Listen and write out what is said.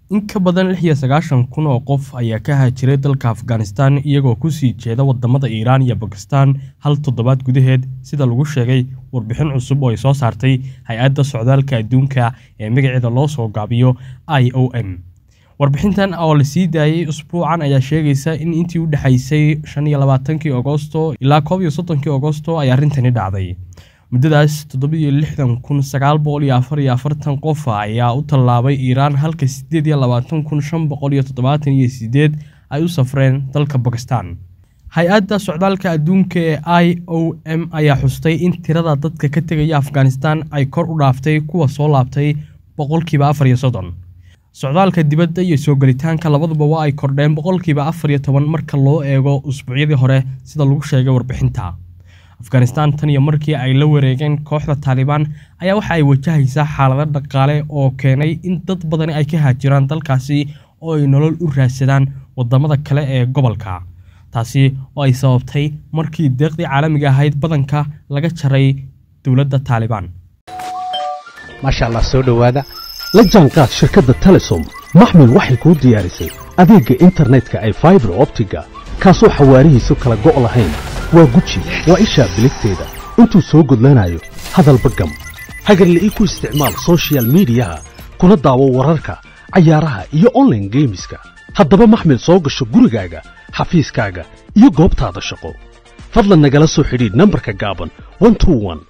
in ka badan lix iyo sagaashan kun oo qof ayaa ka haajiray dalka afghanistan iyagoo kusii jeeda wadamada iiraan iyo bakistan hal toddobaad gudaheed sida lagu sheegay warbixin cusub oo ay soo saartay hay-adda socdaalka adduunka ee magaceeda loo soo gaabiyo i o m warbixintan oo la sii daayey usbuucan ayaa sheegaysa in intii u dhexaysay shan iyo labaatankii agosto ilaa koob iyo soddonkii agosto ay arrintani dhacday muddadaas toddobiyo lixdan kun sagaal boqol iyo afar iyo afartan qof ayaa u tallaabay iiraan halka siddeed iyo labaatan kun shan boqol iyo toddobaatan iyo siddeed ay u safreen dalka bakistan hay-adda socdaalka adduunka ee i o m ayaa xustay in tirada dadka ka tegaya afghanistan ay kor u dhaaftay kuwa soo laabtay boqolkiiba afar iyo soddon socdaalka dibadda iyo soo gelitaanka labaduba waa ay kordheen boqolkiiba afar iyo toban marka loo eego usbuucyadii hore sida lagu sheegay warbixinta afghanistan tan iyo markii ay la wareegeen kooxda taalibaan ayaa waxa ay wajahaysaa xaalado dhaqaale oo keenay in dad badani ay ka haajiraan dalkaasi oo ay nolol u raadsadaan wadamada kale ee gobolka taasi oo ay sababtay markii deeqdii caalamiga ahayd badanka laga jaray dowladda taalibaan maasha allah soo dhowaada la jaanqaad shirkadda telesom maxmil waxay kuu diyaarisay adeegga internetka ay faibar optiga kaasoo xawaarihiisu kala go' lahayn waa guji waa ishaa biligteeda intuu soo gudlanayo hadalba gam hagarle ii ku isticmaal sochial midiyaha kuna daawo wararka cayaaraha iyo onlaine geemiska haddaba maxmil soo gasho gurigaaga xafiiskaaga iyo goobtaada shaqo fadlan nagala soo xidhiidh nambarka gaaban